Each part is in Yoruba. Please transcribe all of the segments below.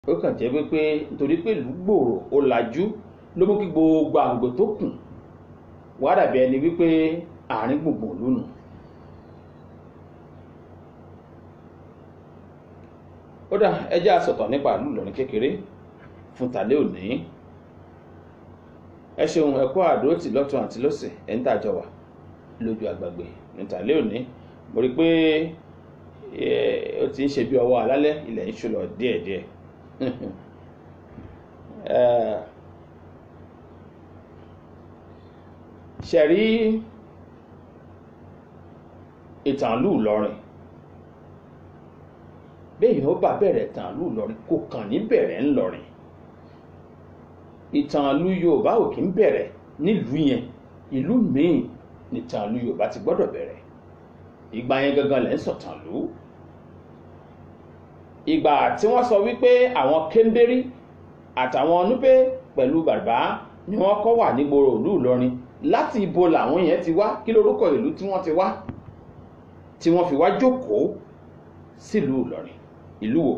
ó kàn jẹ́ wípé nítorí pé ìlú gbòòrò ó lajú ló mú kí gbogbo àgbègbè tó kù wá dàbí ẹni wípé àárín gbùngbùn lónìí. ó dà ẹjẹ́ àsọ̀tọ̀ nípa ìlú Ìlọrin kékeré fún tàlẹ́ òní ẹ ṣeun ẹ kú àdóòtì lọ́tún àti lọ́sẹ̀ ẹ̀ ń tàjọ wà lójú àgbàgbé ní tàlẹ́ òní mo rí i pé ó ti ń ṣe bí ọwọ́ alálẹ́ ilẹ̀ ń ṣúlọ díẹ̀díẹ̀ ṣẹ̀rí ìtàn ìlú Ìlọrin bẹ́ẹ̀ ó bá bẹ̀rẹ̀ ìtàn ìlú Ìlọrin kò kàn ní bẹ̀rẹ̀ ńlọrin ìtàn ìlú Yorùbá ò kì í bẹ̀rẹ̀ nílùú yẹn ìlú míì nìtàn ìlú Yorùbá ti gbọ́dọ̀ bẹ̀rẹ̀ ìgbà yẹn gangan lẹ́ ń sọ̀tàn lù ú ìgbà tí wọ́n sọ wípé àwọn kéńdérí àtàwọn núpé pẹ̀lú bàbá ni wọ́n kọ́ wà nígboro ìlú Ìlọrin láti ibo làwọn yẹn ti wá kí lorúkọ ìlú tí wọ́n ti wá tí wọ́n fi wá jókòó sílùú Ìlọrin ìlú wo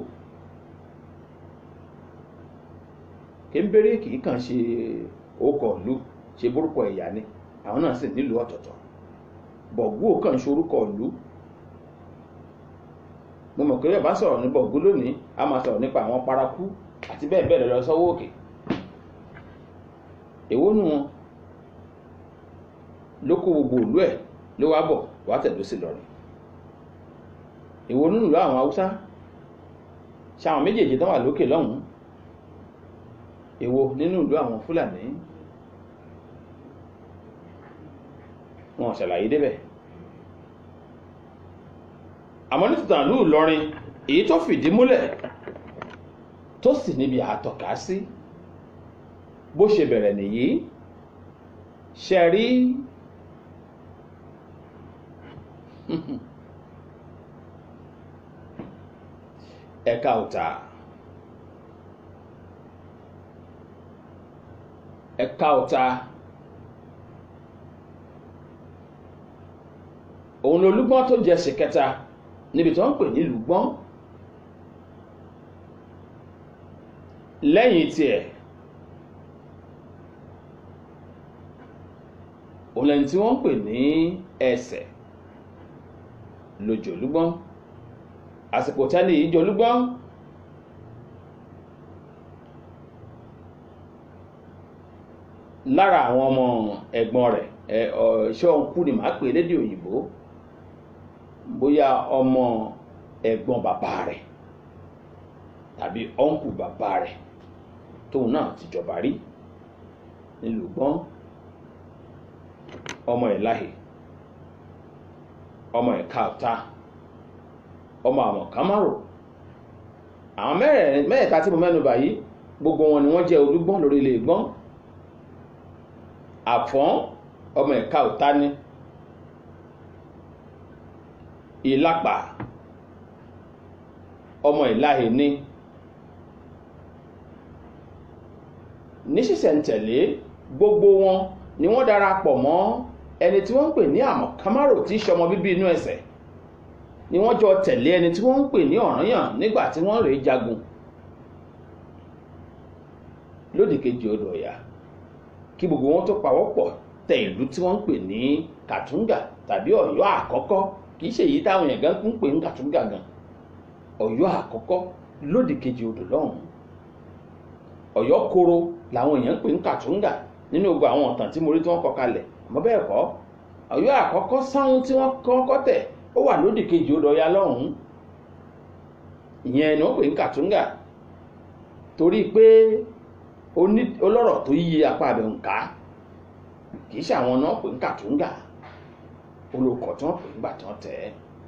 kéńbéré kì í kàn ṣe orúkọ ìlú ṣe borúkọ ẹ̀yà ni àwọn náà sì nílùú ọ̀tọ̀ọ̀tọ̀ bọ̀gú ò kàn ṣe orúkọ ìlú mo mọ̀ pé bẹ́ẹ̀ bá sọ̀rọ̀ ní bọ̀gú lónìí a máa sọ̀rọ̀ nípa àwọn paraku àti bẹ́ẹ̀ bẹ́ẹ̀ lọ sọ́wọ́ òkè èwo nu wọn ló kó gbogbo ìlú ẹ̀ ló wá bọ̀ wá tẹ̀dó sí lọ́rùn èwo nínú ìlú àwọn haúsá ṣe àwọn méjèèjì tán wà lókè lọ́hùn-ún èwo nínú ìlú àwọn fúlàní wọn ṣàlàyé débẹ̀ àmọ́ ní tìtàn ìlú Ìlọrin èyí tó fìdí múlẹ̀ tó sì níbi àtọ̀ká sí bó ṣe bẹ̀rẹ̀ nìyí ṣe rí ẹ̀ka ọ̀tà ẹ̀ka ọ̀tà òun lolúgbọ́n tó jẹ́ ṣìkẹta níbi tó ń pè ní lùgbọ́n lẹ́yìn tiẹ̀ òun lẹ́ni tí wọ́n ń pè ní ẹsẹ̀ lójòlúgbọ́n àsìkò tẹ́lẹ̀ yìí jọlúgbọ́n lára àwọn ọmọ ẹ̀gbọ́n rẹ̀ ṣé ọ̀nkú ni màá pè lédè òyìnbó bóyá ọmọ ẹ̀gbọ́n bàbá rẹ̀ tàbí ọ̀nkù bàbá rẹ̀ tóun náà ti jọba rí nílùú gbọ́n ọmọ ẹ̀ láhè ọmọ ẹ̀ káàtá ọmọ àwọn kámárò àwọn mẹ́ẹ̀ẹ́ta tí mo mẹ́nu bà yìí gbogbo wọn ni wọ́n jẹ́ olúgbọ́n lórí ilé gbọ́n àfọ́n ọmọ ẹ̀ka ọ̀tá ní ìlápà ọmọ ìláhè ní ní ṣísẹ̀ntẹ̀lé gbogbo wọn ni wọ́n darapọ̀ mọ́ ẹni tí wọ́n ń pè ní àmọ̀ kámárò tí í ṣọmọ bíbí inú ẹsẹ̀ ni wọ́n jọ tẹ̀lé ẹni tí wọ́n ń pè ní ọ̀rànyàn nígbà tí wọ́n rèé jagun lódì kejì odò ọ̀yà kí gbogbo wọn tó pawọ́pọ̀ tẹ ìlú tí wọ́n ń pè ní kàtúngà tàbí ọ̀yọ́ àkọ́kọ́ kì í ṣe èyí táwọn èèyàn gan ń pè ní kàtúngà gan ọ̀yọ́ àkọ́kọ́ lódì kejì odò lọ́hùn-ún ọ̀yọ́ koro làwọn èèyàn ń pè ní kàtúngà nínú gbogbo àwọn ọ̀tàn tí mo rí tí wọ́n kọ kalẹ̀ àmọ́ bẹ́ẹ̀ kọ́ ọ̀yọ́ àkọ́kọ́ sáwọn tí wọ́n kọ́kọ́ tẹ̀ ó wà lódì kejì odò ọ̀yà lọ́hùn-ún ìyẹn ni wọ́n pè ní kàtúngà torí pé olọ́rọ̀ tó yí apá abẹ nǹka kì í ṣe àwọn náà pè ń kàtúngà olùkọ́ tí wọ́n pè ń gbà tí wọ́n tẹ̀ ẹ́.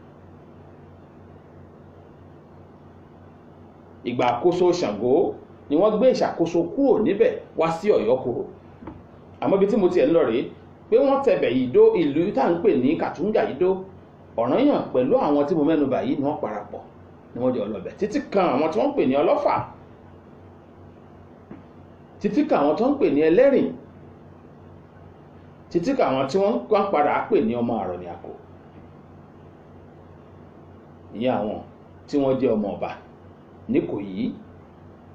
ìgbà àkóso Ṣàngó ni wọ́n gbé ìṣàkóso kúrò níbẹ̀ wá sí Ọ̀yọ́ kúrò àmọ́ ibi tí mo tiẹ̀ ń lọ rèé pé wọ́n tẹ̀bẹ̀ yìí dó ìlú tá à ń pè ní kàtúngà yìí dó Ọ̀rànyàn pẹ̀lú àwọn tí mo mẹ́nu bà yìí ni wọ́n parapọ̀ ni wọ́n jọ lọ́bẹ̀ títí kan àwọn tí wọ́n ń pè ní Ọlọ́fà títí ka àwọn tó ń pè ní ẹlẹ́rìn títí ka àwọn tí wọ́n ń padà pè ní ọmọ àrọ̀nì àkó ìyẹn àwọn tí wọ́n jẹ́ ọmọ ọba níkòyí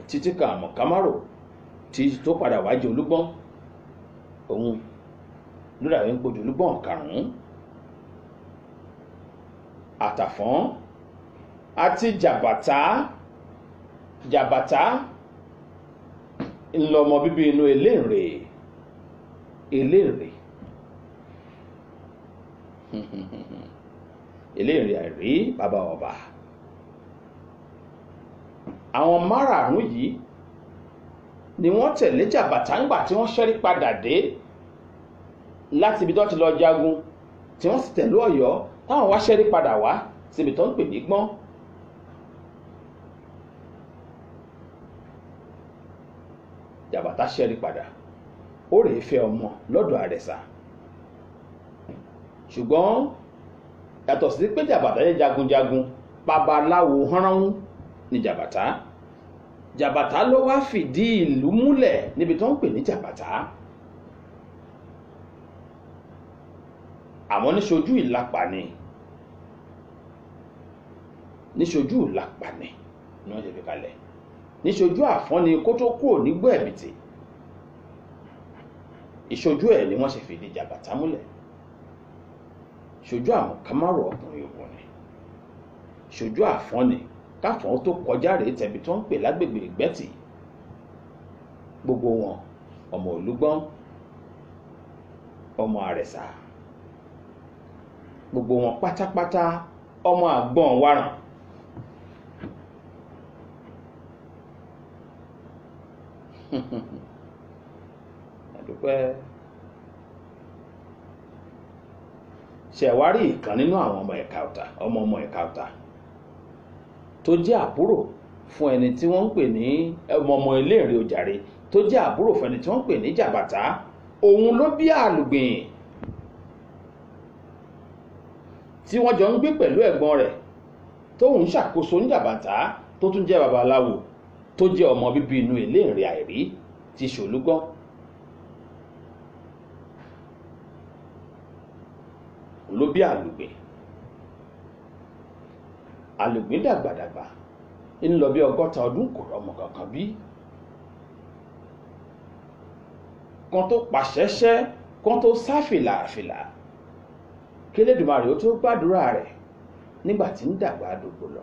títí kan àmọ̀ kámárò tí tó padà wá jẹ olúgbọ́n òun ló dàbí ń gbójú olúgbọ́n karùn-ún àtàfọ́n àti jàbàtà jàbàtà ńlọmọ bíbí inú eléèrè eléèrè eléèrè àìrí bàbá ọba àwọn márààrún yìí ni wọ́n tẹ̀lé jàbàtà ńgbà tí wọ́n ṣẹ́rí padà dé láti ibi tó ti lọ jagun tí wọ́n sì tẹ̀lé ọ̀yọ́ táwọn wá ṣẹ́rí padà wá síbi tó ń pè ní gbọ́n jàbàtà ṣẹ́rí padà ó rèé fẹ́ ọmọ lọ́dọ̀ àrẹ̀sà ṣùgbọ́n yàtọ̀ sí pé jàbàtà jẹ́ jagunjagun babaláwo hánránwú ni jàbàtà jàbàtà ló wá fìdí ìlú múlẹ̀ níbi tó ń pè ní jàbàtà àmọ́ níṣojú ìlàpà ni níṣojú ìlàpà ni ni wọ́n ṣe fi kalẹ̀ níṣojú àfọ́ni kó tó kúrò nígbó ẹ̀bìtì ìṣojú ẹ̀ ni wọ́n ṣe fìdí jàbàtà múlẹ̀ ṣojú àwọn kámárò ọkùnrin ògùn ni ṣojú àfọ́ni káfọ́n tó kọjá rèé tẹ̀bi tó ń pè lágbègbè ìgbẹ́tì gbogbo wọn ọmọ olúgbọ́n ọmọ àrẹ̀sà gbogbo wọn pátápátá ọmọ àgbọ̀n waràn àdúpẹ́ ṣẹ̀wárí ìkan nínú àwọn ọmọ ẹ̀ka ọ̀tà ọmọ ọmọ ẹ̀ka ọ̀tà tó jẹ́ àbúrò fún ẹni tí wọ́n ń pè ní ọmọ ọmọ iléèrè ojàre tó jẹ́ àbúrò fún ẹni tí wọ́n ń pè ní jàbàtà òun ló bí àlùgbìn tí wọ́n jọ ń gbé pẹ̀lú ẹ̀gbọ́n rẹ̀ tóun ṣàkóso ní jàbàtà tó tún jẹ́ babaláwo tó jẹ́ ọmọ bíbí inú iléèrè àìrí ti ṣòlúgbọ́n ló bí àlùgbìn àlùgbìn dàgbàdàgbà ń lọ bí ọgọ́ta ọdún kò rọmọ kankan bí kan tó pàṣẹṣẹ kan tó sá fìlàfìlà kélédùmarè ó tó gbàdúrà rẹ̀ nígbà tí ń dàgbà dògbò lọ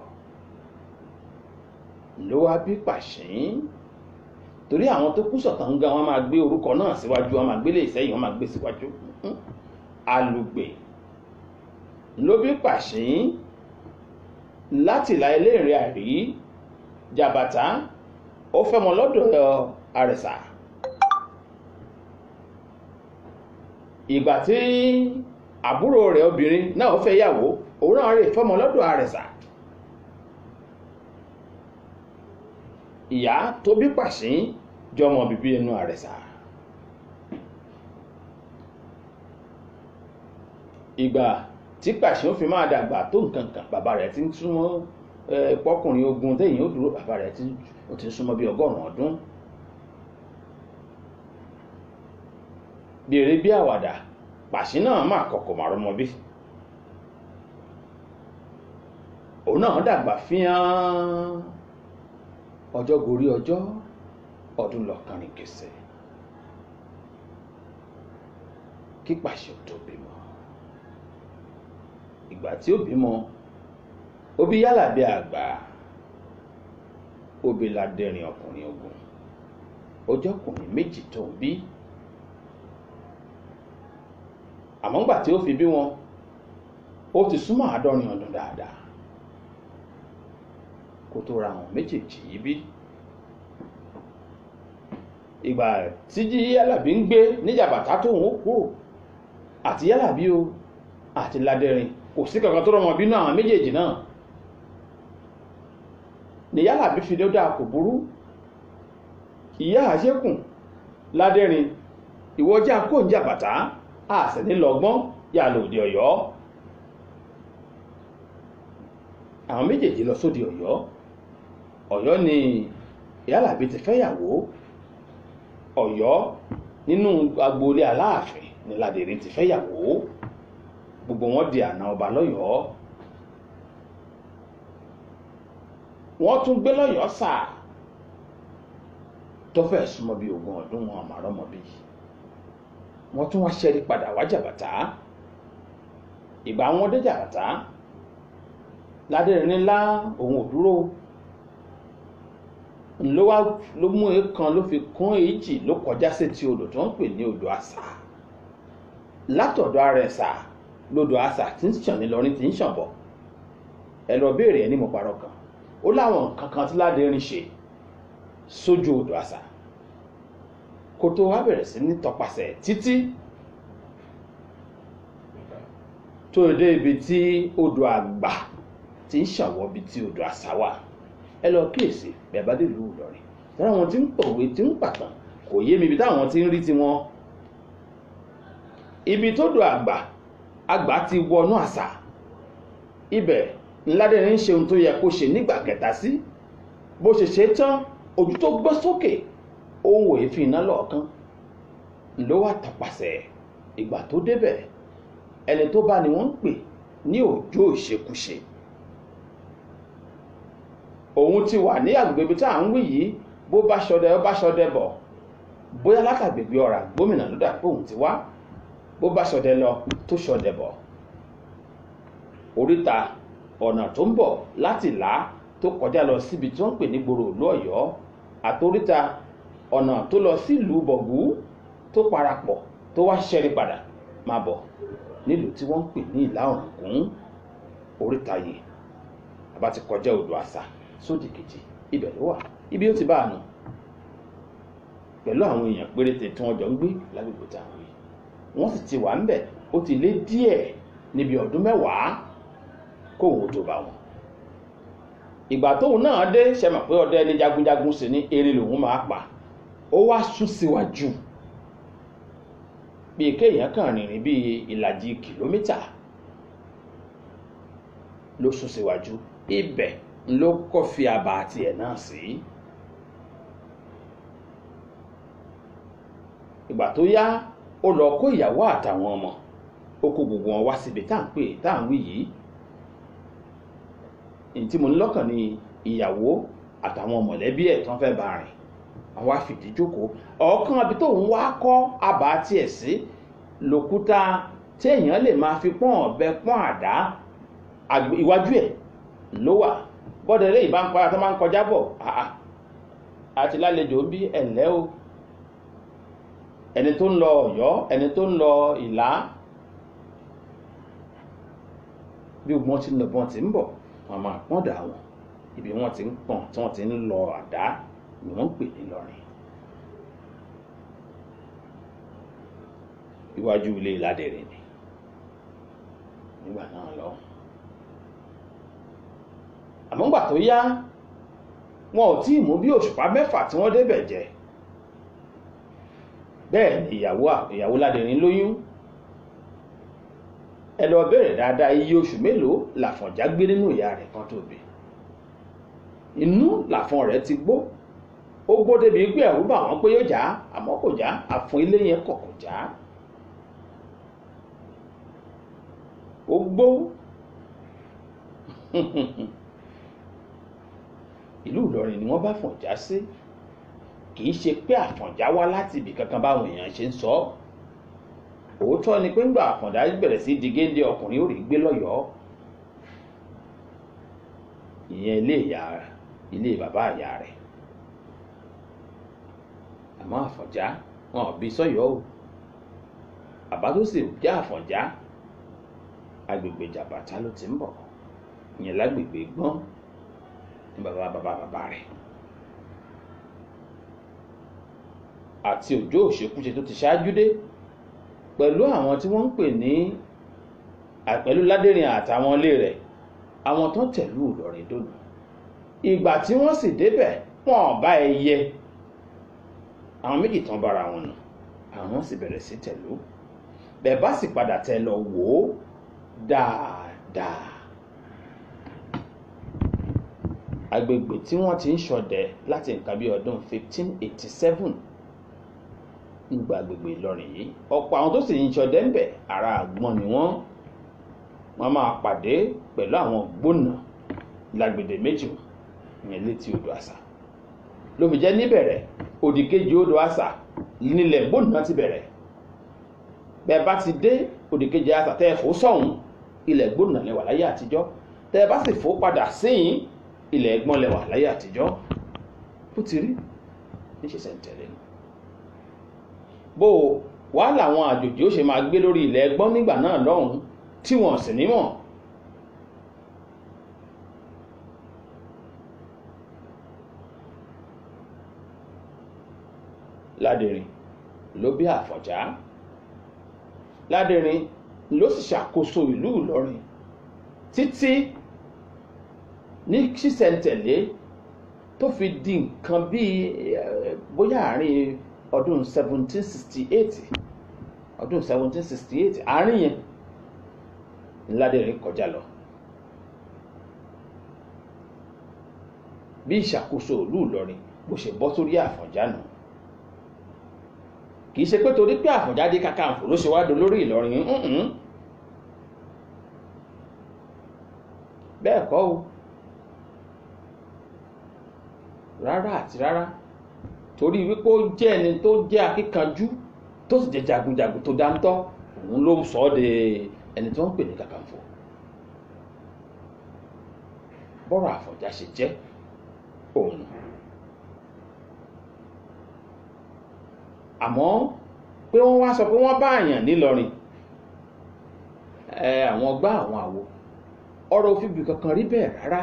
ló wá bí pàṣín torí àwọn tó kú sọ̀tàn gan wọn máa gbé orúkọ náà síwájú wọn máa gbélé ìsẹ́yìn wọn máa gbé síwájú àlùgbìn ló bí pàṣín láti ìlà eléèrè àrí jàbàtà ó fẹ́ mọ lọ́dọ̀ àrẹ̀sà ìgbà tí àbúrò rẹ̀ obìnrin náà ó fẹ́ yàwó òun náà rè fọ́mọ lọ́dọ̀ àrẹ̀sà ìyá tó bí pàṣín jọmọ bíbí inú àrẹ̀sà ìgbà tí pàṣẹ ó fi máa dàgbà tó nǹkan kan bàbá rẹ̀ ti ń súnmọ́ pọ́kùnrin ogun téèyàn ó dúró bàbá rẹ̀ ó ti ń súnmọ́ bí ọgọ́rùn-ún ọdún bí eré bí àwàdà pàṣẹ náà máa kọ̀kọ̀ màrúmọ bí òun náà dàgbà fíán ọjọ́ gorí ọjọ́ ọdún lọ kánrin kẹsẹ̀ kí pàṣẹ tó bímọ ìgbà tí ó bímọ ó bí yálà bí àgbà ó bí ládẹrin ọkùnrin ogun ọjọ́ ọkùnrin méjì tó ń bí àmọ́ ńgbà tí ó fi bí wọn ó ti súnmọ́ àádọ́rin ọdún dáadáa kó tó ra àwọn méjèèjì yìí bí ìgbà tí yálàbí ń gbé níjàbàtà tóun ó kúrò àti yálàbí o àti ládẹrin kò sí kankan tó rọmọ bínú àwọn méjèèjì náà ní yálàbí fi ló dáa kò burú ìyá àṣẹkùn ládẹrin ìwọjá kò ń jàbàtà àṣẹ nílọgbọn yà lòdì Ọ̀yọ́ àwọn méjèèjì lọ sóde Ọ̀yọ́ Ọ̀yọ́ ni yálàbí ti fẹ́yàwó Ọ̀yọ́ nínú agboolé Aláàfin ni ládẹrin ti fẹ́yàwó gbogbo wọn di àna ọba lọ́yọ̀ọ́ wọ́n tún gbé lọ́yọ̀ọ́ sà tó fẹ́ súnmọ́ bíi ogún ọdún wọn àmàrọ́mọ bí wọ́n tún wá ṣẹ́rí padà wá jàbàtà ìgbà wọn dé jàbàtà ládẹ́rìn ńlá òun ò dúró ló wá ló mú èèkan ló fi kún èjì ló kọjá sétí odò tó ń pè ní odò àṣà látọ̀dọ̀ ara ẹ̀sà lodò àṣà tí ń ṣàn nílọrin tí ń ṣàn bọ̀ ẹ lọ béèrè ẹ ní mo parọ́ kan ó láwọn nǹkan kan tí ládẹ́rìn ṣe sójú odò àṣà kó tó wá bẹ̀rẹ̀ sí ní tọpasẹ̀ títí tó dé ibi tí odò àgbà ti ń ṣàwọ́ ibi tí odò àṣà wà ẹ lọ kíyèsí bẹ́ẹ̀ bá dé ìlú Ìlọrin táwọn àwọn tí ń pòwe tí ń pàtàn kò yé mi ibi táwọn tí ń rí tiwọn ibi tó do àgbà àgbà ti wọnú àṣà ibẹ̀ ńládẹ́rin ń ṣe ohun tó yẹ kó ṣe nígbà kẹta sí bó ṣe ṣe tán ojú tó gbọ́ sókè ohun èéfín iná lọ́ọ̀kan ló wà tọpasẹ̀ ìgbà tó débẹ̀ ẹni tó bá ni wọ́n ń pè ní òjò ìṣekúṣe òun ti wà ní agbègbè ibi tá à ń wí yìí bó bá ṣọdẹ ó bá ṣọdẹ bọ̀ bóyá látàgbègbè ọ̀rà gómìnà ló dà pé òun ti wá bó bá ṣọdẹ lọ tó ṣọdẹ bọ̀ oríta ọ̀nà tó ń bọ̀ láti là tó kọjá lọ síbi tí wọ́n ń pè ní gbòòrò ìlú Ọ̀yọ́ àtoríta ọ̀nà tó lọ sílùú Bọ̀gú tó parapọ̀ tó wá ṣẹ́rí padà máa bọ̀ nílùú tí wọ́n ń pè ní ìlà Ọ̀ràngún oríta yìí àbá ti kọjá odò àṣà sódì kejì ibẹ̀ ló wà ibi ó ti bá a nù pẹ̀lú àwọn èèyàn péréte tí wọ́n jọ ń gbé lágbègbè táwọn yìí wọ́n sì ti wà ń bẹ̀ ó ti lé díẹ̀ níbi ọdún mẹ́wàá kóhun tó bá wọn ìgbà tóun náà dé ṣe mọ̀ pé ọdẹ ní jagunjagun sì ní eré lòun máa pa ó wá sún síwájú bíi kéèyàn kàn rìnrìn bíi ìlàjì kìlómítà ló sún síwájú ibẹ̀ ló kọ́ fi àbá tiẹ̀ náà sí. ìgbà tó yá ó lọ kó ìyàwó àtàwọn ọmọ ó kó gbogbo wọn wá síbi tá à ń pè tá à ń wí yìí èyí tí mo ní lọ́kàn ni ìyàwó àtàwọn mọ̀lẹ́bí ẹ̀ tó ń fẹ́ bá rìn àwọn àfìdí jókòó ọ̀ọ́kàn àbí tóun wá kọ́ àbá tiẹ̀ sí lòkúta téèyàn lè máa fi pọ́n ọ̀bẹ pọ́n àdá iwájú ẹ̀ ló wà bọ́dẹ̀ lè bá ń para tó máa ń kọjá bọ̀ àti lálejò bí ẹ̀lẹ́ o ẹni tó ń lọ Ọ̀yọ́ ẹni tó ń lọ Ìlá bí wọ́n ti ń lọ bọ́n ti ń bọ̀ wọ́n máa pọ́n dà wọ́n ibi wọ́n ti ń pọ́n tí wọ́n ti ń lọ àdá ni wọ́n ń pè ní Ìlọrin iwájú ilé Ìládẹ̀rẹ̀ ni nígbà náà lọ àmọ́ ńgbà tó yá wọn ò tí ì mú bí òṣùpá mẹ́fà tí wọ́n débẹ̀ jẹ bẹ́ẹ̀ ni ìyàwó ìyàwó Ládẹ̀rín lóyún ẹ lọ bẹ̀rẹ̀ dáadáa iye oṣù mélòó làfọ̀njá gbé nínú ìyá rẹ̀ kan tó bí inú làfọ̀n rẹ̀ ti gbó ó gbó débi pé ẹ̀rù bà wọ́n pé yóò já àmọ́ kò já àfọ̀n ilé yẹn kọ̀ kò já ó gbó ìlú Ìlọrin ni wọ́n bá Àfọ̀njá sí kì í ṣe pé Àfọ̀njá wá láti ibì kankan báwọn èèyàn ṣe ń sọ òótọ́ ni pé ńgbà Àfọ̀njá bẹ̀rẹ̀ sí di géńdé ọkùnrin ó rí gbé lọ́yọ̀ọ́ ìyẹn ilé ìyá ilé bàbá ìyá rẹ̀ àmọ́ Àfọ̀njá wọn ò bí sọ́yọ́ o bàbá tó sì já Àfọ̀njá agbègbè Jàbàtà ló ti ń bọ̀ ìyẹn lágbègbè gbọ́n ní bàbá bàbá bàbá rẹ̀ àti òjò òṣèkúṣe tó ti ṣáájú dé pẹ̀lú àwọn tí wọ́n ń pè ní pẹ̀lú Ládẹ̀rín àtàwọn ilé rẹ̀ àwọn tó tẹ̀lú Ìlọrin dònà ìgbà tí wọ́n sì débẹ̀ wọ́n bá ẹyẹ àwọn méjì tán bára wọn nù àwọn sì bẹ̀rẹ̀ sí tẹ̀lú bẹ́ẹ̀ bá sì padà tẹ lọ wò ó dáadáa agbègbè tí wọ́n ti ń ṣọdẹ láti nǹkan bí ọdún 1587 nígbà agbègbè Ìlọrin yìí ọ̀pọ̀ àwọn tó sì ń ṣọdẹ ń bẹ̀ ara àgbọn ni wọ́n wọ́n máa pàdé pẹ̀lú àwọn gbóná lágbèdè méjì ìyẹn létí odò àṣà ló fi jẹ́ níbẹ̀rẹ̀ òdìkejì odò àṣà nílẹ̀ gbóná ti bẹ̀rẹ̀ bẹ́ẹ̀ bá ti dé òdìkejì àṣà tẹ́ ẹ fò sọ̀hún ilẹ̀ gbóná lẹ́wà láyé àtijọ́ tẹ́ ẹ bá sì fò padà síyìn ilẹ̀ ẹ̀gbọ́n lẹ́wà láyé àtijọ́ bó ti rí níṣẹ́sẹ̀ ń tẹ̀lé ni bó wàá làwọn àjòjì ó ṣe máa gbé lórí ilẹ̀ ẹ̀gbọ́n nígbà náà lọ́hùn tí wọ́n sì nímọ̀ ládẹrin ló bí àfọ̀njá ládẹrin ló sì ṣàkóso ìlú ìlọrin títí ní ṣísẹ̀ntẹ̀lé tó fi di nǹkan bíi bóyá àárín ọdún 1768 ọdún 1768 àárín yẹn ládẹrin kọjá lọ bí ìṣàkóso ìlú ìlọrin bó ṣe bọ́ sórí àfọ̀njá nù kì í ṣe pé torí pé àfọ̀njá dé Kakanfò ló ṣe wá dolórí ìlọrin ǹǹ bẹ́ẹ̀ kọ́ o rárá àti rárá torí wípé ó jẹ́ ẹni tó jẹ́ akíkanjú tó sì jẹ́ jagunjagun tó dáńtọ́ òun ló sọ ọ́ de ẹni tó ń pè ní Kakanfò bọ́rọ̀ àfọ̀njá ṣe jẹ́ òun àmọ́ pé wọ́n wá sọ pé wọ́n bá àyàn nílọrin ẹ àwọn gbá àwọn àwo ọ̀rọ̀ òfìbì kankan rí bẹ́ẹ̀ rárá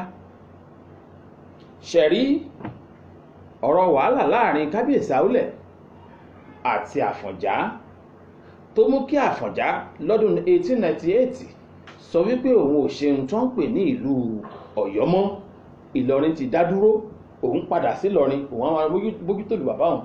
ṣẹ̀rí ọ̀rọ̀ wàhálà láàrin kábíyèsí àúlẹ̀ àti àfọ̀njá tó mú kí àfọ̀njá lọ́dún 1898 sọ wípé òun ò ṣe ohun tó ń pè ní ìlú ọ̀yọ́ mọ́ ìlọrin ti dá dúró òun padà sí ìlọrin òun àwọn bójútó lu bàbá òun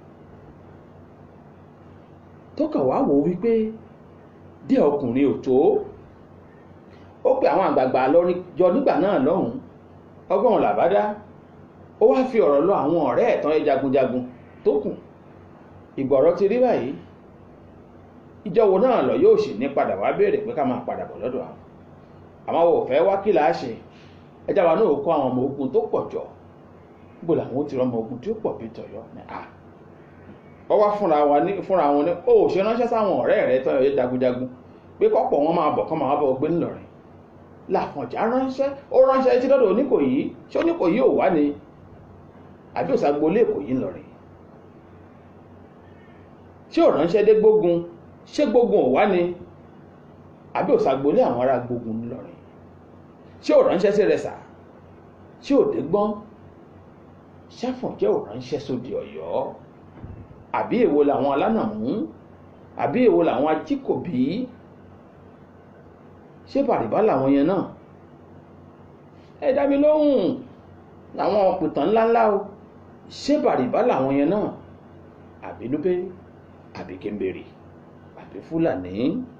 tó kàn wá wò wípé díẹ̀ ọkùnrin ò tó ó pe àwọn àgbààgbà lọrin jọ nígbà náà lọ́hùn ọgbọ́n làbádá ó wá fi ọ̀rọ̀ lọ àwọn ọ̀rẹ́ ẹ̀tàn ẹ̀ jagunjagun tó kù ìgbọ̀rọ̀ ti rí báyìí ìjọwọ́ náà lọ yóò sì ní padà wá béèrè pé ká máa padà bọ̀ lọ́dọ̀ àwọn àmọ́ wò fẹ́ wá kí làá ṣe ẹjá wa náà kó àwọn ọmọ ogun tó pọ̀ jọ níbo làwọn ó ti rọmọ ogun tí ó pọ̀ bí tọ̀yọ́ ní à wọ́n wá fúnra wọn ní fúnra wọn ní ó ṣe ránṣẹ́ sáwọn ọ̀rẹ́ rẹ̀ tán ẹ̀ jagunjagun pé kọ́pọ̀ wọn máa bọ̀ kán máa bọ̀ gbé ńlọrin làfọ̀njá ránṣẹ́ ó ránṣẹ́ etí lọ́dọ̀ oníkòyí ṣé oníkòyí ò wá ni àbí òsàgbólé èkòyí ńlọrin ṣé ò ránṣẹ́ dé gbógun ṣé gbógun ò wá ni àbí òsàgbólé àwọn ará gbógun ńlọrin ṣé ò ránṣẹ́ sí rẹsà ṣé ò dé gbọ́n ṣàfọ̀njẹ́ ò ránṣẹ́ sóde ọ̀yọ́ àbí èwo làwọn alánàmú àbí èwo làwọn ajíkòbí ṣé bàrìbá làwọn yẹn náà ẹ dá mi lóhùn làwọn ọ̀pìtàn ńláńlá o ṣé bàrìbá làwọn yẹn náà àbí núpé àbí kémbèrè àbí fúlàní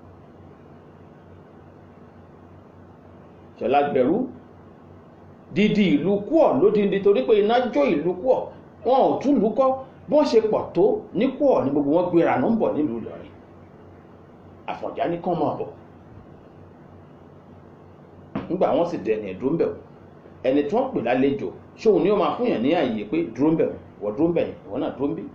ṣọlá gbẹrú dídí ìlú kúọ lódìndí torí pé iná jó ìlú kúọ wọn ò tún lù kọ bí wọ́n ṣe pọ̀ tó ní kúọ ní gbogbo wọn gbéra ló ń bọ̀ nílùú Ìlọrin Àfọ̀njá ní kán máa bọ̀ nígbà wọn sì dẹni ẹdúró ń bẹ̀ ẹni tí wọ́n pè lálejò ṣóun ni ó máa fún yàn ní àyè pé dúró ń bẹ̀ wọ́n dúró ń bẹ̀ ìwọ náà dúró ń bí.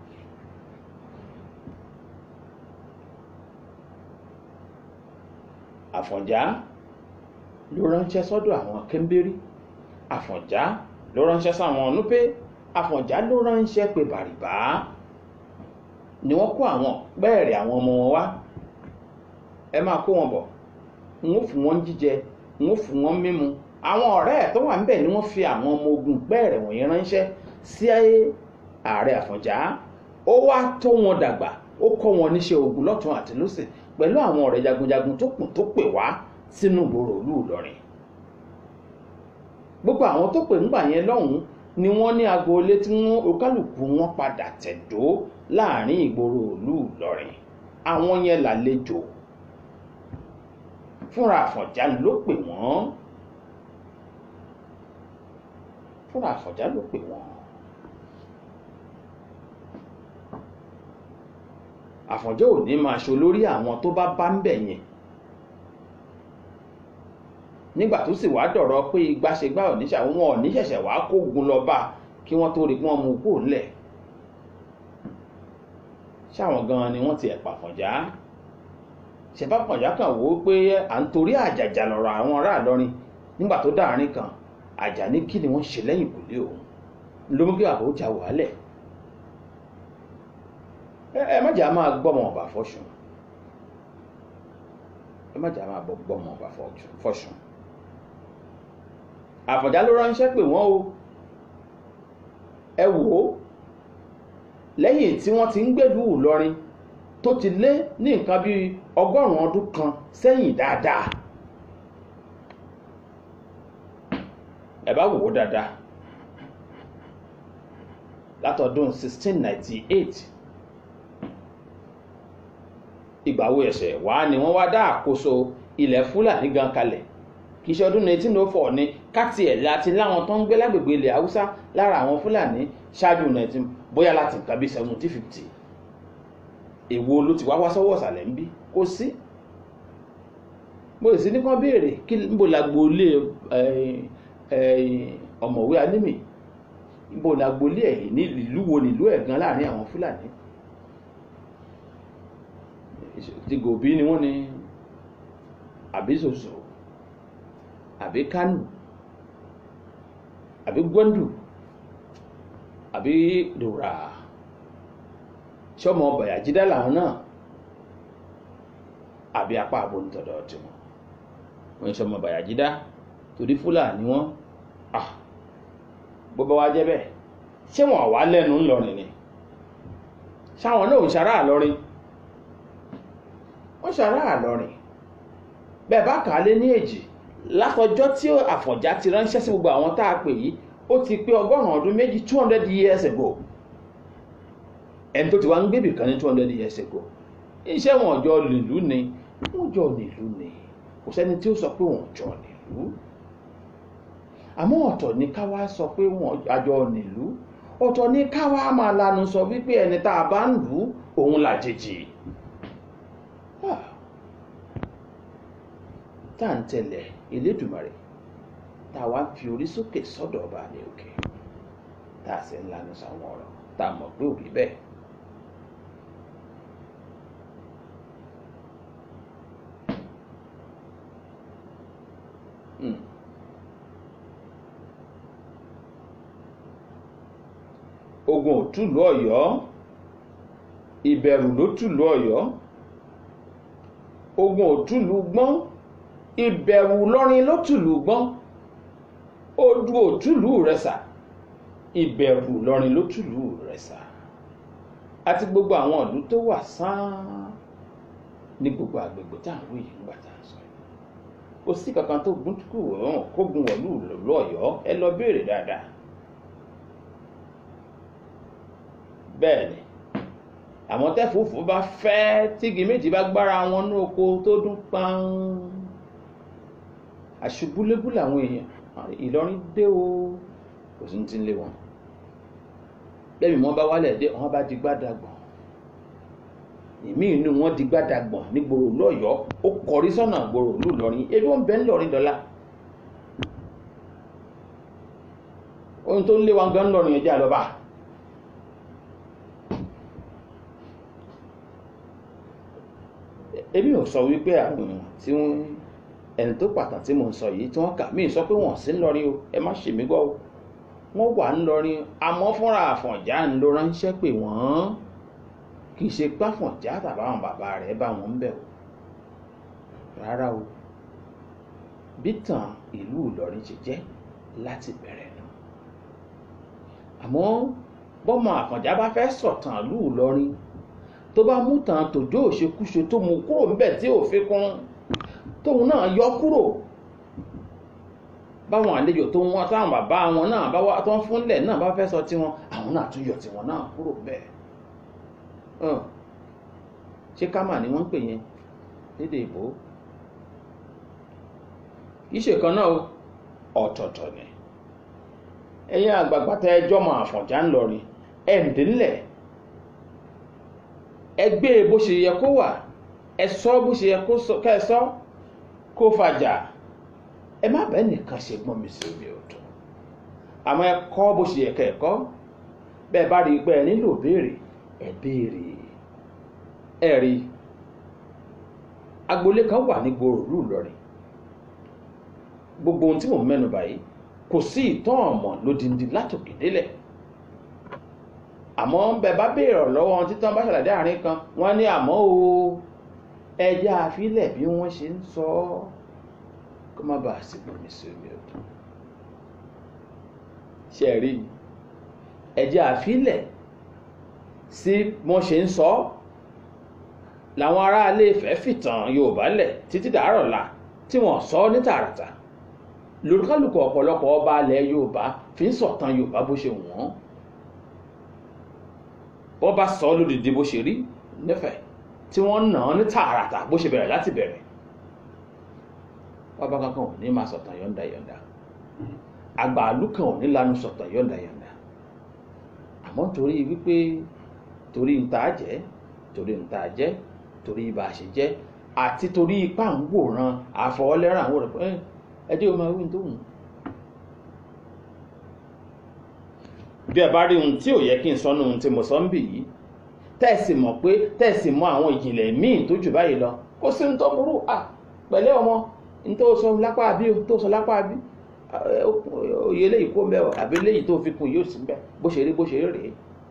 Àfọ̀njá ló ránṣẹ́ sọ́dọ̀ àwọn kẹ́ńbérí Àfọ̀njá ló ránṣẹ́ sáwọn núpé Àfọ̀njá ló ránṣẹ́ pé bàrìbá ni wọ́n kó àwọn pẹ́ẹ̀rẹ̀ àwọn ọmọ wọn wá ẹ máa kó wọn bọ̀ n ó fún wọn jíjẹ n ó fún wọn mímu àwọn ọ̀rẹ́ ẹ̀ tó wà níbẹ̀ ni wọ́n fi àwọn ọmọ ogun pẹ́ẹ̀rẹ̀ wọ̀nyí ránṣẹ́ sí ààrẹ Àfọ̀njá ó wá tó wọn dàgbà ó kọ́ wọn níṣẹ́ ogun lọ́tún àti lósì pẹ̀lú àwọn ọ̀rẹ́ jagunjagun tó kù tó pè wá sínú ìgboro ìlú Ìlọrin gbogbo àwọn tó pè ńgbà yẹn lọ́hùn-ún ni wọ́n ní agboolé tí wọ́n okálùkù wọn padà tẹ̀dó láàrin ìgboro ìlú Ìlọrin àwọn yẹn làlejò fúnra Àfọ̀njá ló pè wọ́n fúnra Àfọ̀njá ló pè wọ́n Àfọ̀njá ò ní máa ṣolórí àwọn tó bá bá ń bẹ̀ yẹn nígbà tó sì wá dọ̀rọ̀ pé igbáṣegbá oníṣà wọn ò ní ṣẹ̀ṣẹ̀ wá kógun lọ bá kí wọ́n tó rí kí wọ́n mú kó lẹ̀ ṣáwọn gan ni wọ́n ti ẹ̀pà Àfọ̀njá ṣẹ̀bá Àfọ̀njá kan wò ó pé à ń torí àjàjà lọ̀rọ̀ àwọn ará Ìlọrin nígbà tó dáàrin kan àjà ní kí ni wọ́n ṣe lẹ́yìn ìkùlé òun ló mú kí bàbá ó jà wàhálẹ̀ ẹ má jà máa gbọ́mọ ọ̀bà fọ́ṣùn ẹ má jà máa gbọ́mọ ọ̀bà fọ́ṣùn Àfọ̀njá ló ránṣẹ́ pé wọ́n o ẹ wò ó lẹ́yìn tí wọ́n ti ń gbèlú Ìlọrin tó ti lé ní nǹkan bíi ọgọ́rùn-ún ọdún kan sẹ́yìn dáadáa ẹ bá wò ó dáadáa látọdún 1698 ìgbà wo ẹ̀sẹ̀ wá ni wọ́n wá dá àkóso ilẹ̀ Fúlàní gan kalẹ̀ kì í ṣe ọdún 1904 ni káàtì ẹ̀ láti láwọn tó ń gbé lágbègbè ilẹ̀ Haúsá lára àwọn Fúlàní ṣáájú 19 bóyá láti nǹkan bí 1750 èwo ló ti wá wá sọ́wọ́ ọ̀sàlẹ̀ ń bí kò sí mo sì ní kán béèrè kí níbo la gbolé ọ̀mọ̀wé Alímì níbo la gbolé ẹ̀ ní ìlú wo nílùú ẹ̀ gan láàrin àwọn Fúlàní ti Gòbí ni wọ́n ní àbí Ṣoṣo àbí Kánò àbí Gwandu àbí Dòrà sọmọ Bàyàjídá làwọn náà àbí apá àbónítọ̀dọ̀ tiwọn wọ́n ń sọmọ Bàyàjídá torí Fúlàní wọn bó bá wá jẹ́ bẹ́ẹ̀ ṣé wọn wá lẹ́nu ńlọrin ni ṣáwọn náà ń ṣará àlọrin wọ́n ṣará àlọrin bẹ́ẹ̀ bá kà á lé ní èjì látọjọ́ tí Àfọ̀njá ti ránṣẹ́ sí gbogbo àwọn tá a pè yìí ó ti pé ọgọ́rùn-ún ọdún méjì two hundred years ago ẹni tó ti wá ń gbébì kan ní two hundred years ago iṣẹ́ wọn jọ nílùú ni wọ́n jọ nílùú ni kò sẹ́ni tí ó sọ pé wọ́n jọ nílùú àmọ́ ọ̀tọ̀ ni ká wá sọ pé wọ́n àjọ nílùú ọ̀tọ̀ ni ká wá máa lanu sọ wípé ẹni tá a bá ń lù ú òun làjèjì tá à ń tẹ̀lẹ̀ Elédùmarè tá a wá ń fi orí sókè sọ́dọ̀ ọba ní òkè tá a sì ń lanu sàwọn ọ̀rọ̀ tá a mọ̀ pé ò rí bẹ́ẹ̀. ogun ò túlù Ọ̀yọ́ ìbẹ̀rù ló túlù Ọ̀yọ́ ogun ò túlù gbọ́n ìbẹ̀rù lọ́rin ló túlù gbọ́n odù ò túlù Ìrẹsà ìbẹ̀rù lọ́rin ló túlù Ìrẹsà àti gbogbo àwọn ìlú tó wà sáán ní gbogbo àgbègbè tá à ń wí yìí nígbà tá à ń sọ yìí kò sí kankan tó gún kú wọ̀n kógun wọ̀lú Ọ̀yọ́ ẹ lọ béèrè dáadáa bẹ́ẹ̀ ni àmọ́ tẹ́fùfù bá fẹ́ tígi méjì bá gbára wọn ní oko tó dún pán àṣubúlébú làwọn èèyàn Ìlọrin dé o kò sí ti ń lé wọn bẹ́ẹ̀ mi wọ́n bá wálẹ̀ dé wọ́n bá di gbádàgbọ̀n èmi inú wọn di gbádàgbọ̀n ní gbòòrò lọ́yọ̀ọ́ ó kọrí sọ́nà gbòòrò lù lọ́rin ebi wọn bẹ́ẹ̀ ń lọ́rin dọ́là ohun tó ń lé wa gan lọ́rin ẹ̀jẹ̀ àlọ́ba. èmi ò sọ wípé àwọn tí wọ́n ẹni tó pàtàkì tí mò ń sọ yìí tí wọ́n kà mí sọ pé wọ́n sí ń lọrin o ẹ má ṣe mí gbọ́ o wọ́n wà ń lọrin àmọ́ fúnra Àfọ̀njá ń lo ránṣẹ́ pé wọ́n kì í ṣe pàfọ̀njá tàbáwọn bàbá rẹ̀ bá wọn ń bẹ̀ o rárá o bí tàn ìlú Ìlọrin ṣe jẹ́ láti bẹ̀rẹ̀ nù àmọ́ bọ́mọ Àfọ̀njá bá fẹ́ sọ̀tàn ìlú Ìlọrin tó bá mú tàn tòjó òṣekúṣe tó mú kúrò níbẹ̀ tí ò fi kún tóun náà yọ kúrò báwọn àlejò tó ń wá táwọn bàbá wọn náà bá wá tó ń fúnlẹ̀ náà bá fẹ́ sọ tiwọn àwọn náà tún yọ tiwọn náà kúrò bẹ́ẹ̀ ṣé kámà ni wọ́n ń pè yẹn lédè ìbò iṣẹ́ kan náà ọ̀tọ̀ọ̀tọ̀ ni ẹ̀yin àgbààgbà tẹ ẹjọ́ mọ Àfọ̀njá ńlọrin ẹ̀ǹdínlẹ̀ ẹgbẹ́ bó ṣe yẹ kó wà ẹ sọ bó ṣe yẹ ká ẹ sọ kó fàjà ẹ má bẹ́ẹ̀ nìkan ṣe gbọ́n mi sí omi ọ̀tọ̀ àmọ́ ẹ kọ́ bó ṣe yẹ ká ẹ kọ́ bẹ́ẹ̀ bá rí i pé ẹ nílò béèrè ẹ béèrè ẹ rí agboolé kan wà ní gbòòrò ìlú Ìlọrin gbogbo ohun tí mò ń mẹ́nu báyìí kò sí ìtàn ọ̀mọ̀ lódindi látòkè délẹ̀ àmọ́ bẹ bá béèrè ọ̀rọ̀ lọ́wọ́ wọn títàn bá ṣàlàyé àárín kan wọ́n ní àmọ́ o ẹja àfilẹ̀ bí wọ́n ṣe ń sọ ọ́ kó má bàa sí gbòmí sí omi ọdún ṣe rí ẹja àfilẹ̀ sí wọ́n ṣe ń sọ ọ́ làwọn aráalé Ifẹ̀ fìtàn Yorùbá lẹ̀ títí dàárọ̀ la tí wọ́n sọ ọ́ ní tààràtà lórúkálùkù ọ̀pọ̀lọpọ̀ ọba alẹ̀ Yorùbá fi ń sọ̀tàn Yorùbá bó ṣe wọ́n wọ́n bá sọ ọ́ lódìdí bó ṣe rí nífẹ̀ẹ́ tí wọ́n nà án ní tààràtà bó ṣe bẹ̀rẹ̀ láti bẹ̀rẹ̀ bàbá kankan ò ní máa sọ̀tàn yọ̀ǹda yọ̀ǹda àgbàálù kan ò ní lanu sọ̀tàn yọ̀ǹda yọ̀ǹda àmọ́ torí wípé torí ń ta jẹ́ torí ń ta jẹ́ torí bá a ṣe jẹ́ àti torí ipá ń wòran àfọwọ́lẹ́ràn àwọn ọ̀rọ̀ pé ẹjẹ́ o máa wí tó hùn. bí ẹ bá rí ohun tí ò yẹ kí n sọ nínú ohun tí mo sọ ń bì yìí tẹ́ẹ̀sì mọ̀ pé tẹ́ẹ̀sì mọ̀ àwọn ìjìnlẹ̀ míì tó jù báyìí lọ kó sí ní tó burú à pẹ̀lẹ́ ọmọ ní tó sọ lápá àbí tó sọ lápá àbí òye eléyìí kó mbẹ́ àbí eléyìí tó fi kún yóò sí mbẹ́ bó ṣe rí bó ṣe rí rèé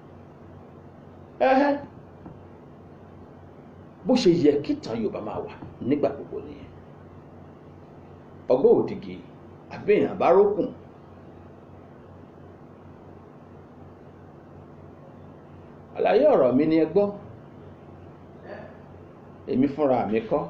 ẹ̀hẹ́ bó ṣe yẹ kí ìtàn Yorùbá máa wà nígbà gbogbo nìyẹn ọgbọ́n òdìgì àbí èèyàn bá rókùn àlàyé ọ̀rọ̀ mi ni ẹ gbọ́ èmi fúnra mi kọ́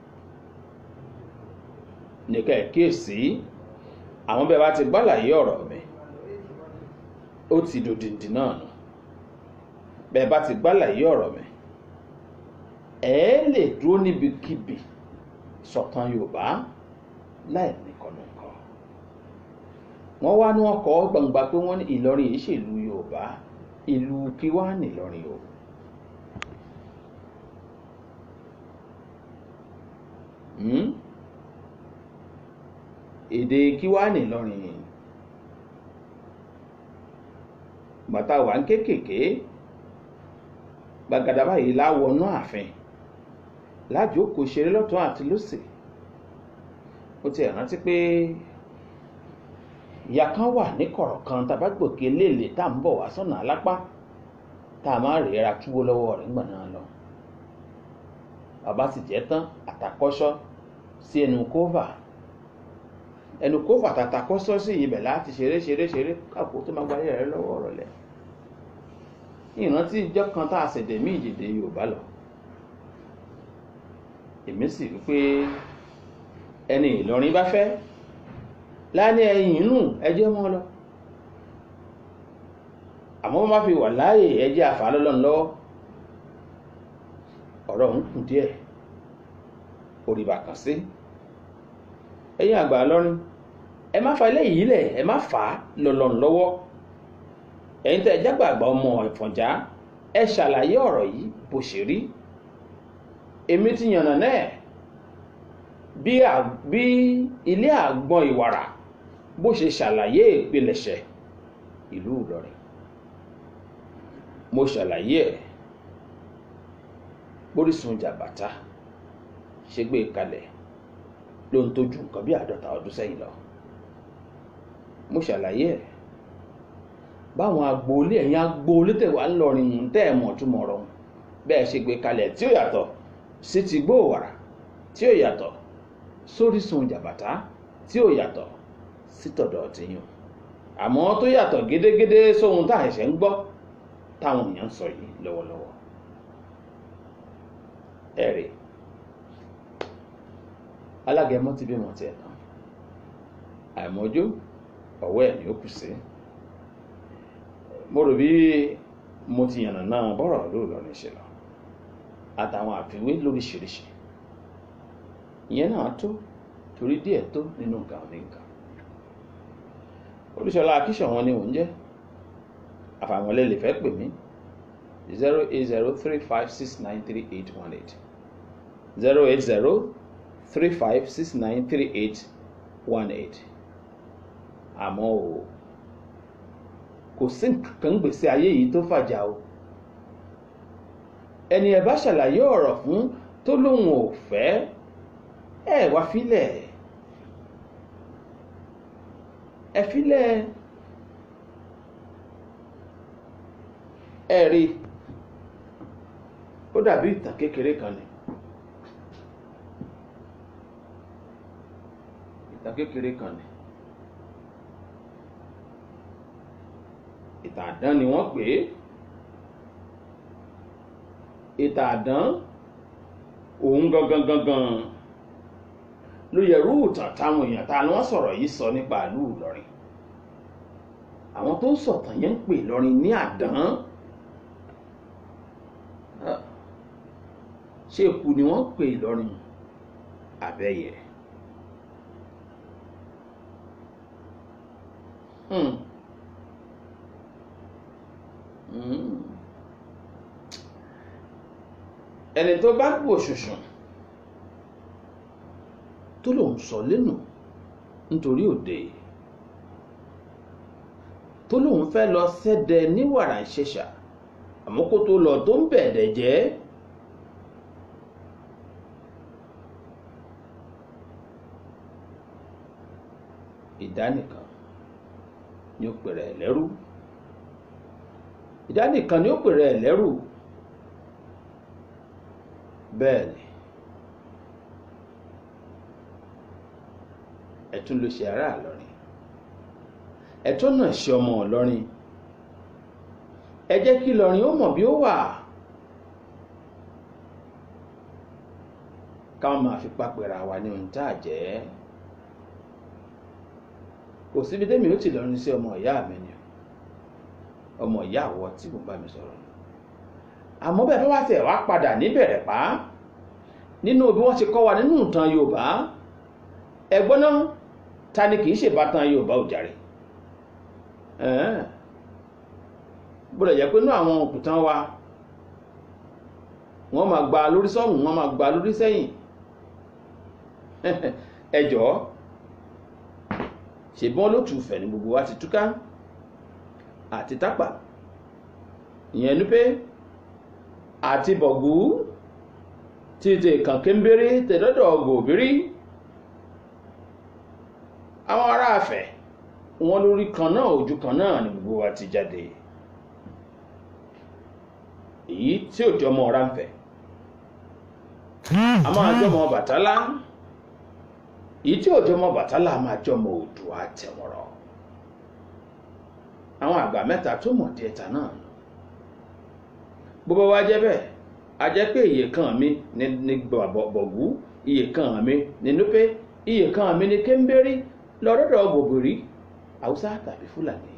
nìkan ẹ̀ kíyèsí àwọn bẹ́ẹ̀ bá ti gbàlàyé ọ̀rọ̀ mi ó ti dòdìdì náà nù bẹ́ẹ̀ bá ti gbàlàyé ọ̀rọ̀ mi ẹ lè dúró níbikíbi sọ̀tàn Yorùbá láì nìkànnìkan wọ́n wá ní wọ́n kọ́ gbangba pé wọ́n ní Ìlọrin yìí ṣèlú Yorùbá ìlú kí wá nìlọrin o èdè kí wá nìlọrin bàtà wà ń kékèké gbàgàdà báyìí láwọnú ààfin lájókòó ṣeré lọ́tún àti lósì ó ti rántí pé ìyá kan wà ní kọ̀rọ̀ kan tàbá gbòkè léèlè tá à ń bọ̀ wá sọ́nà alápá tá a máa rèéra túwó lọ́wọ́ rẹ̀ ńgbà náà lọ. bàbá sì jẹ́ tán àtàkọ́ṣọ́ sí ẹnu kófà ẹnu kófà tàtàkọ́ṣọ́ sí ibẹ̀ láti ṣeré ṣeré ṣeré káàkó tó máa gbáyé rẹ̀ lọ́wọ́ ọ̀rọ̀ lẹ̀. ìrántí ìjọ kan tá a ṣẹ̀dẹ̀ mí ìjèdè Yorùbá lọ. èmi sì rí pé ẹni Ìlọrin bá fẹ́ láni ẹ̀yìn inú ẹjẹ́ mọ́ lọ àmọ́ wọ́n má fi wà láàyè ẹjẹ́ àfàlọ́lọ́n lọ́wọ́ ọ̀rọ̀ ń kù díẹ̀ òrìbà kàn sí ẹ̀yin àgbà lọ́rin ẹ má fa eléyìí lẹ̀ ẹ má fà á lọ́lọ́n lọ́wọ́ ẹ̀yin tẹ́ ẹ jágbàgbà ọmọ ìfọ̀njá ẹ ṣàlàyé ọ̀rọ̀ yìí bó ṣe rí èmi ti yànnà náà bí ilé àgbọn ìwàrà bó ṣe ṣàlàyé ìpilẹ̀ṣẹ̀ ìlú Ìlọrin mo ṣàlàyé ẹ̀ bórísun jàbàtà ṣe gbé kalẹ̀ ló ń tójú nǹkan bí àádọ́ta ọdún sẹ́yìn lọ mo ṣàlàyé ẹ̀ báwọn agboolé ẹ̀yìn agboolé tẹ̀wá ńlọrin ń tẹ́ ẹ̀ mọ̀ túmọ̀ ọ̀rọ̀ bẹ́ẹ̀ ṣe gbé kalẹ̀ tí ó yàtọ̀ sí ti gbóòwàrà tí ó yàtọ̀ sórísun jàbàtà tí ó yàtọ̀ sí tọ̀dọ̀ tìyàn àmọ́ tó yàtọ̀ gédégédé sóhun tá à ń ṣe ń gbọ́ táwọn èèyàn ń sọ yìí lọ́wọ́lọ́wọ́ ẹ̀rì alágẹmọ ti bímọ tiẹ̀ tán àìmọ́jú ọ̀wọ́ ẹ̀ ni ó kù sí mo rò bí mo ti yànnà náà bọ́rọ̀ lóòlọ́rin ṣe lọ àtàwọn àfiwé lóríṣiríṣi ìyẹn náà tó torí díẹ̀ tó nínú nǹkan ní nǹkan olùṣọ́lá akíṣọ̀ wọn ni òun jẹ́ àfàwọn lè fẹ́ pè mí zero eight zero three five six nine three eight one eight zero eight zero three five six nine three eight one eight àmọ́ o kò sí nǹkan gbèsè ayé yìí tó fàjà o ẹni ẹ bá ṣàlàyé ọ̀rọ̀ fún tó lóun ò fẹ́ ẹ wá filẹ̀ ẹ filẹ̀ ẹ rí ó dàbí ìtàn kékeré kan ni ìtàn kékeré kan ni ìtàn àdán ni wọ́n pè é ìtàn àdán òun gangan gangan ló yẹrú ìtàn táwọn èèyàn ta ni wọ́n sọ̀rọ̀ yìí sọ nípa ìlú Ìlọrin àwọn tó ń sọ̀tàn yẹn ń pè Ìlọrin ní àdán ṣé eku ni wọ́n pè Ìlọrin àbẹ́yẹ. Hmm. Hmm. ẹni tó bá kú òṣùṣùn tó lòun sọ lẹ́nu nítorí òde tó lòun fẹ́ lọ sẹ́dẹ̀ ní wàrà ìṣẹ̀ṣà àmọ́ kó tó lọ tó ń bẹ̀ẹ̀dẹ̀ jẹ́ ìdánìkan ni ó pèrè ẹ̀ lẹ́rú ìdánìkan ni ó pèrè ẹ̀ lẹ́rú bẹ́ẹ̀ ni ẹ̀tún ló ṣe ará Ìlọrin ẹ̀tún náà ṣe ọmọ Ìlọrin ẹ jẹ́ kí Ìlọrin ó mọ̀ bí ó wà káwọn máa fi pápẹ́ra wa ní ohun tá a jẹ́ kò síbi tẹ́mi ó ti lọrin sí ọmọ ìyá mi ni ọmọ ìyá àwọ̀ tí mo bá mi sọ̀rọ̀ àmọ́ bẹ́ẹ̀ bá wá tẹ̀ wá padà níbẹ̀rẹ̀ pa nínú bí wọ́n ti kọ́ wa nínú ìtàn Yorùbá ẹ̀gbọ́n náà ta ni kì í ṣèbátan Yorùbá ò jàre bọ́dọ̀ jẹ́ pé inú àwọn òkùtàn wa wọ́n máa gba lórí sọ́hùn wọ́n máa gba lórí sẹ́yìn ẹ jọ̀ọ́ ṣèbọn ló tù fẹ̀ ní gbogbo wa ti túká àti tápà ìyẹn ní pé àti bọ̀gú títí kànkí ń bérí tẹ̀dọ́dọ̀ gòbírí àwọn ará Ifẹ̀ wọn lórí kan náà ojú kan náà ní gbogbo wa ti jáde èyí tí ò jọmọ ọ̀rá ń fẹ̀ a máa jọmọ Bàtálá èyí tí ò jọmọ Bàtálá a máa jọmọ Oòduà Àtẹ̀wọ̀rọ̀ àwọn àgbà mẹ́ta tó mọ̀ díẹ̀ ta náà nù bó bá wá jẹ́ bẹ́ẹ̀ a jẹ́ pé iye kan mi ní bọ̀gú iye kan mi ní núpé iye kan mi ní kéńbérí lọ́dọ̀dọ̀ gbòbìrí haúsá tàbí fúlàní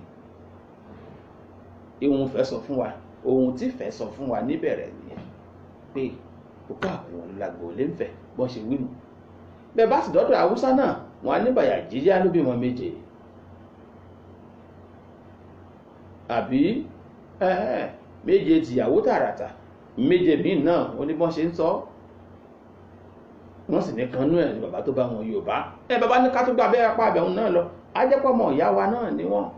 ìhun fẹ́ sọ fún wa ohun tí fẹ́ sọ fún wa níbẹ̀rẹ̀ nìyẹn pé òkú àwọn olùlàgbò lè ń fẹ́ bọ́n ṣe wínú bẹ́ẹ̀ bá sì dọ́dọ̀ haúsá náà wọn á ní bàyà jíjá ló bímọ méje àbí méje tìyàwó tààràtà méje míì náà ó ní bọ́n ṣe ń sọ wọ́n sì ní kanú ẹ̀ ní bàbá tó bá wọn Yorùbá ẹ bàbá ní ká tó gba abẹ́rẹ́ apá àbẹ̀hún náà lọ ajẹ́pọ̀ ọmọ ìyá wa náà ni wọ́n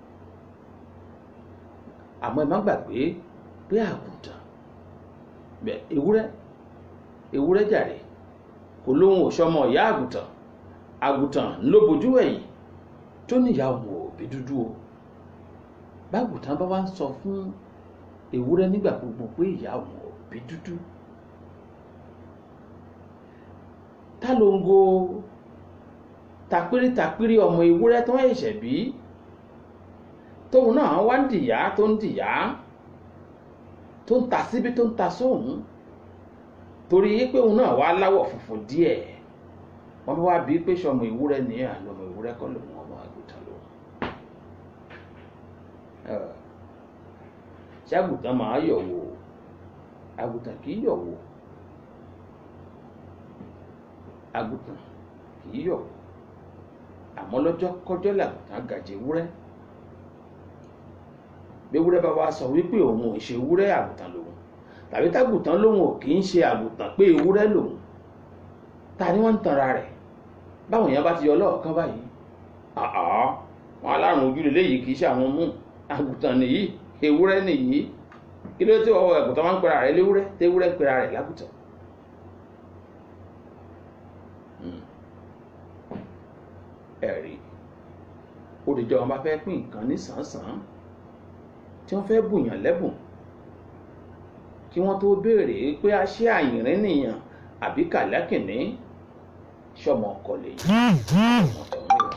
àmọ́ ẹ má gbàgbé pé àgùntàn bẹ ewúrẹ́ ewúrẹ́ jàre kò lóhun òṣọmọ ìyá àgùntàn àgùntàn ló bojú ẹ̀yìn tó níyà ọmọ òbí dúdú o bágùntàn bá wá ń sọ fún ewúrẹ́ nígbà gbogbo pé ìyá ọmọ òbí dúdú tálóńgó tapírí ọmọ ewúrẹ́ tó ń ṣẹ̀ṣẹ̀ bí tóun náà wá ń dìyà tó ń dìyà tó ń ta síbi tó ń ta sóhun torí pé òun náà wá láwọ̀ funfun díẹ̀ wọ́n bá wá bí pé sọmọ ewúrẹ́ ní àná ọmọ ewúrẹ́ kọ́ lòun ọmọ àgùntàn lòun ṣé àgùntàn máa yọ̀ wò àgùntàn kì í yọ̀ wò àgùntàn kì í yọ̀ wò àmọ́ lọ́jọ́ kọjọ́ làgùntàn gàjẹ́ ewúrẹ́ béwúrẹ́ bá wa sọ wípé òun ò ṣe ewúrẹ́ àgùntàn lòun tàbí tágùntàn lòun ò kì í ṣe àgùntàn pé ewúrẹ́ lòun ta ni wọ́n ń tanra rẹ̀ báwọn èèyàn bá ti yọ lọ́ọ̀kan báyìí àá wọn alárùn ojú lè léyìí kì í ṣe àwọn mú àgùntàn nìyí ewúrẹ́ nìyí kí ló tí ọwọ́ ẹ̀gùntàn máa ń pera rẹ̀ léwúrẹ́ téwúrẹ́ ń pera rẹ̀ lágùntàn. ẹ̀rí òdìjọ́ wọn bá fẹ́ pín nǹkan ní sàn-án tí wọ́n fẹ́ bùyàn lẹ́bùn kí wọ́n tó béèrè pé a ṣe àyìnrín nìyàn àbí kàlákìnní ṣọmọ ọkọ lè yí ọmọ tó ń rà.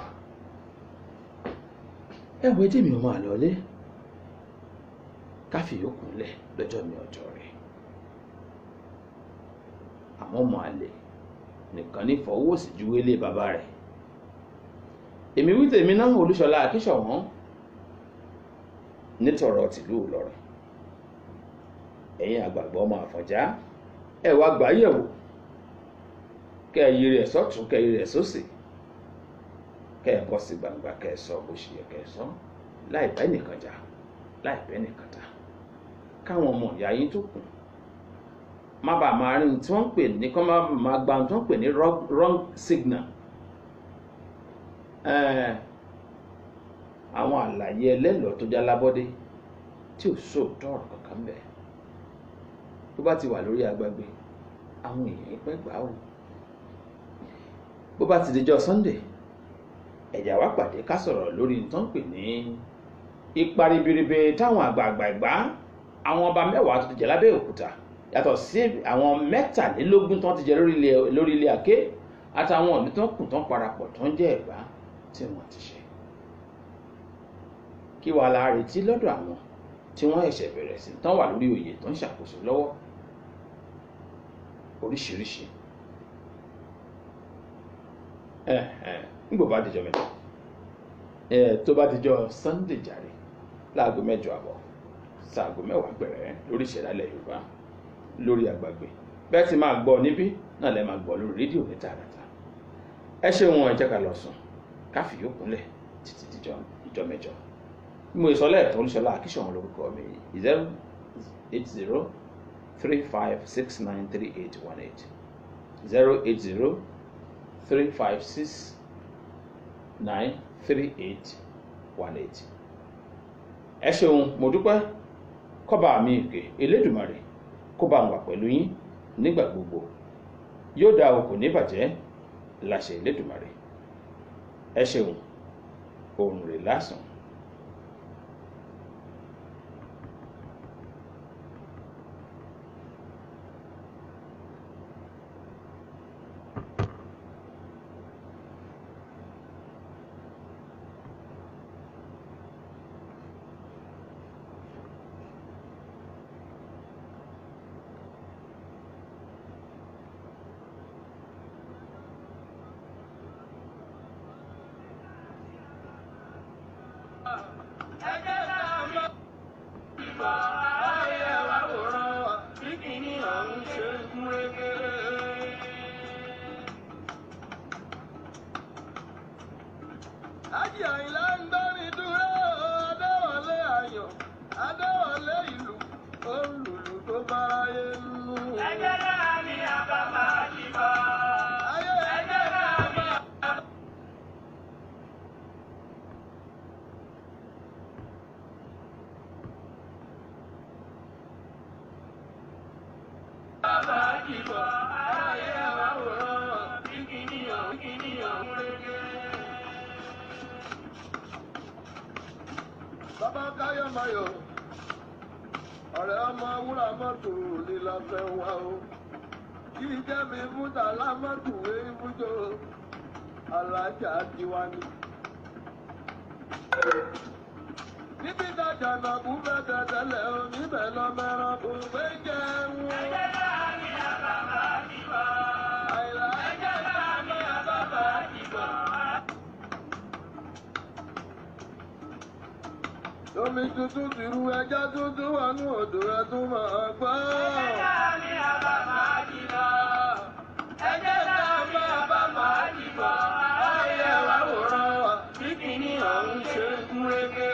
ẹ wo etí mi ò máa lọlé káfí yòókù lẹ̀ lọ́jọ́ mi ọjọ́ rẹ̀ àmọ́ ọmọ àlè nìkan ní fọwọ́ sí ju wélé bàbá rẹ̀ èmi wí tèmi náà olúṣọlá akíṣọ̀wọ́n nítọ̀rọ̀ tìlú Ìlọrin ẹ̀yin àgbààgbà ọmọ Àfọ̀njá ẹ wá gbà yẹ̀wò kẹ́ ẹ yí rẹ̀ sọ́tún kẹ́ ẹ yí rẹ̀ sósì kẹ́ ẹ bọ́ sí gbangba kẹ́ ẹ sọ bó ṣe yẹ kẹ́ ẹ sọ láì bẹ́ nìkan jà láì bẹ́ nìkan ta káwọn ọmọ ìyá yín tó kù má bàa máa rí tí wọ́n ń pè ní kọ́ má máa gba tí wọ́n ń pè ní wrong signal àwọn àlàyé ẹlẹ́lọ́ọ́ tó já lábọ́dé tí ò sóòótọ́ ọ̀rọ̀ kankan bẹ́ẹ̀ tó bá ti wà lórí agbágbé àwọn èèyàn pẹ́ gbà ó bó bá ti dijọ́ Sunday ẹ̀já wá pàdé ká sọ̀rọ̀ lórí tó ń pè ní ipa ribiribi táwọn àgbààgbà ìgbà àwọn ọba mẹ́wàá tó ti jẹ lábẹ́ òkúta yàtọ̀ sí àwọn mẹ́tàlélógún tó ti jẹ lórí ilé àké àtàwọn ọ̀dún tó kù tó ń parapọ̀ tó ń jẹ́ ẹ̀gbá tí wọ́n ti ṣe kí wàá la retí lọ́dọ̀ àwọn tí wọ́n ẹ̀ṣẹ̀ bẹ̀rẹ̀ sí tán wà lórí oyè tó ń ṣàkóso lọ́wọ́ oríṣiríṣi nígbò bá dijọ́ mẹ́jọ tó bá dijọ́ Sunday jàre láago mẹ́jọ àbọ̀ sáago mẹ́wàá gbẹ̀rẹ̀ lórí ìṣẹ̀dálẹ̀ Yorùbá lórí àgbàgbé bẹ́ẹ̀ ti máa gbọ́ níbí náà lẹ́ máa gbọ́ lórí rédíò ní tààràtà ẹ ṣe wọn ẹ jẹ́ ká lọ sùn káfí yóò kúnlẹ̀ títí dijọ́ ìjọ mẹ́jọ mo ìsọlẹ̀ ẹ̀tọ́ olúṣọlá akíṣọ̀wọ́n lórúkọ mi zero eight zero three five six nine three eight one eight zero eight zero three five six nine three eight one eight. ẹ ṣeun mo dúpẹ́ kọ́ba mi ìpè elédùmarè kó bá wà pẹ̀lú yín nígbà gbogbo yóò dá o kò ní bàjẹ́ láṣẹ elédùmarè ẹ ṣeun òun rè lásán. Ájì Àyìnlá ń dọ́rin dúró, Adéwọlé Ayọ̀, Adéwọlé ìlú, olùlù tó báráyé nú. Ẹgbẹ́ náà ni àbábá ti bọ̀. Ayé Ẹgbẹ́ náà ni àbábá ti bọ̀. Aráyé wa wòrán, kíkìníyàn, kíkìníyàn ń rege. bàbá Káyọ̀ Mayọ̀, ọ̀rẹ́ ọmọ wúrà mọ́tò ní lọ́fẹ́ wá o. Kí jẹ́ mi múta lámọ́tò èébújó, alájà tiwa ni. Níbi ìtajà nàbú bẹ́tẹ̀ tẹ́lẹ̀ o, níbẹ̀ lọ mẹ́ràn kò gbé jẹun. Ẹgbẹ́ náà ni àbábá ti bọ̀. Àyìnlá Ẹgbẹ́ náà ni àbábá ti bọ̀. Omi tuntun ti ru ẹja tuntun wọnú odò ẹ tún máa gbọ́. Ẹgbẹ́ náà ni àbábá ti bọ̀. Ẹgbẹ́ náà ni àbábá ti bọ̀. Aráyé wa wòrán, kíkìníyàn ń ṣe ń rege.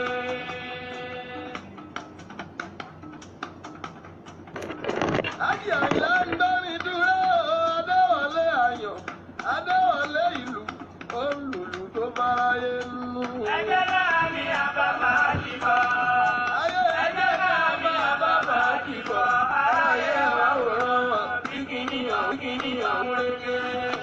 Ájì Àyìnlá ń dọ́rin dúró, Adéwọlé Ayọ̀, Adéwọlé ìlú, olùlù tó báráyé nú. Ẹgbẹ́ náà ni àbábá ti bọ̀. Ayé Ẹgbẹ́ náà ni àbábá kíní ọ̀hún kíní ọ̀hún rékè.